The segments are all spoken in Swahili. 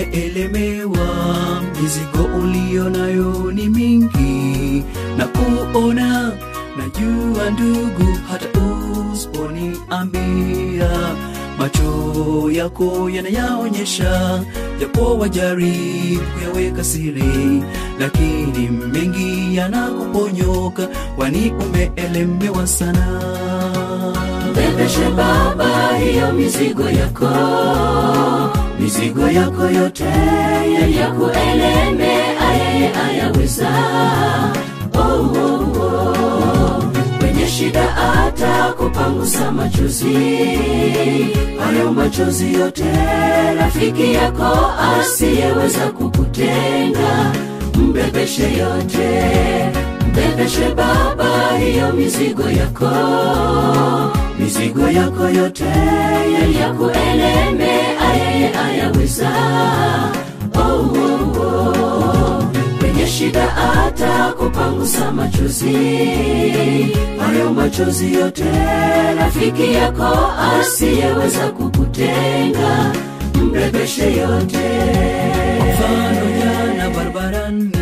umeelemewa, mizigo ulio nayo ni mingi, na kuona najua ndugu, hata usiponiambia macho yako yanayaonyesha, japo wajaribu kuyaweka siri, lakini mengi yanakuponyoka, kwani umeelemewa sana. Mbebeshe Baba hiyo mizigo yako, mizigo yako yote yakueleme, ayeye ayaweza. Oh, oh, oh. Kwenye shida atakupangusa machozi, hayo machozi yote rafiki yako asiyeweza kukutenga, mbebeshe yote, mbebeshe Baba hiyo mizigo yako mizigo yako yote yakueleme, ayeye ayaweza. Oh, oh, oh. Kwenye shida atakupangusa machozi, hayo machozi yote rafiki yako asiyeweza kukutenga, mbebeshe yote. mfano jana barabarani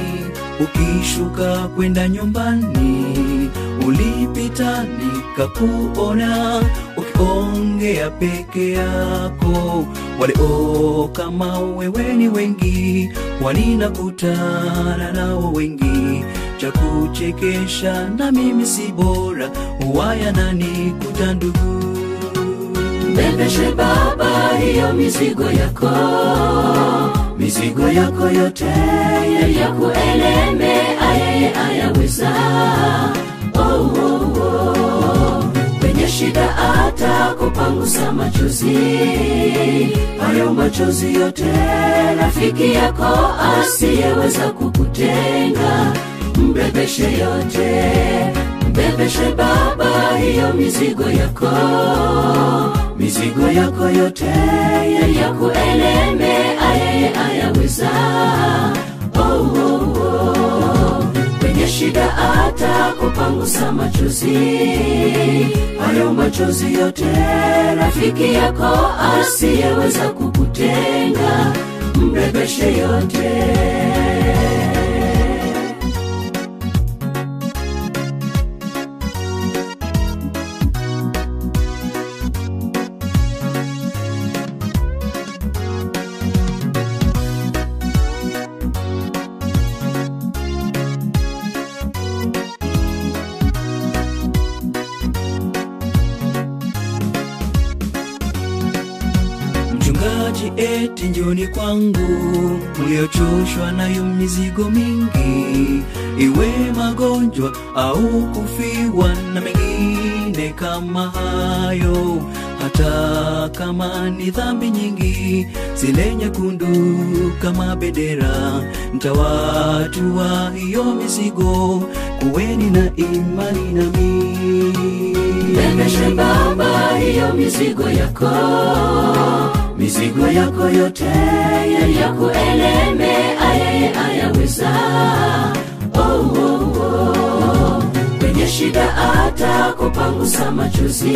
ukishuka kwenda nyumbani ulipita nikakuona ukiongea peke yako walio kama wewe ni wengi waninakutana nao wengi cha kuchekesha na mimi si bora huwaya nani kuta ndugu Mbebeshe Baba hiyo mizigo yako, mizigo yako yote yakueleme, ayeye ayaweza. Oh, oh, oh. Kwenye shida atakupangusa machozi, hayo machozi yote rafiki yako asiyeweza kukutenga, mbebeshe yote, mbebeshe Baba hiyo mizigo yako mizigo yako yote yakueleme, ayeye ayaweza. Oh, oh, oh. Kwenye shida atakupangusa machozi, hayo machozi yote rafiki yako asiyeweza kukutenga, mbebeshe yote. Mchungaji, eti njoni kwangu mliochoshwa nayo mizigo mingi, iwe magonjwa au kufiwa na mengine kama hayo. Hata kama ni dhambi nyingi zile nyekundu kama bendera, mtawatua hiyo mizigo, kuweni na imani nami. Mbebeshe Baba hiyo mizigo yako, mizigo yako yote yakueleme, ayeye ayaweza. Oh, oh, oh. Kwenye shida atakupangusa machozi,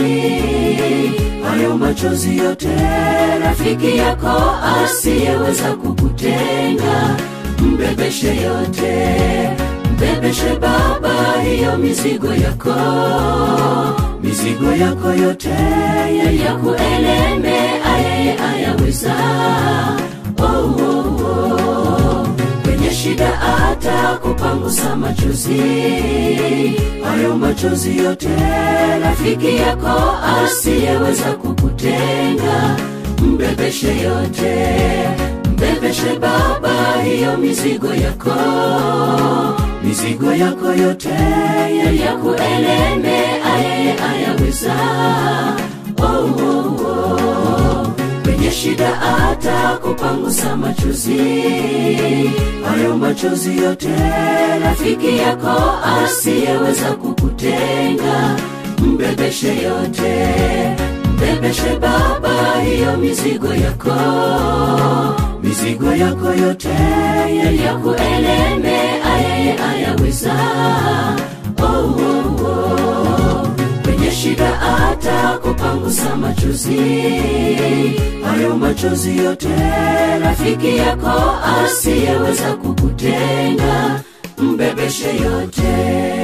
hayo machozi yote rafiki yako asiyeweza kukutenga, mbebeshe yote, mbebeshe Baba hiyo mizigo yako mizigo yako yote yakueleme, ayeye ayaweza. Oh, oh, oh. Kwenye shida atakupangusa machozi, hayo machozi yote rafiki yako asiyeweza kukutenga, mbebeshe yote, mbebeshe Baba hiyo mizigo yako mizigo yako yote yakueleme, ayeye ayaweza. Oh, oh, oh. Kwenye shida atakupangusa machozi, hayo machozi yote rafiki yako asiyeweza kukutenga, mbebeshe yote, mbebeshe Baba hiyo mizigo yako mizigo yako yote yakueleme, ayeye ayaweza. Oh, oh, oh. Kwenye shida atakupangusa machozi, hayo hayo machozi yote rafiki yako asiyeweza kukutenga mbebeshe yote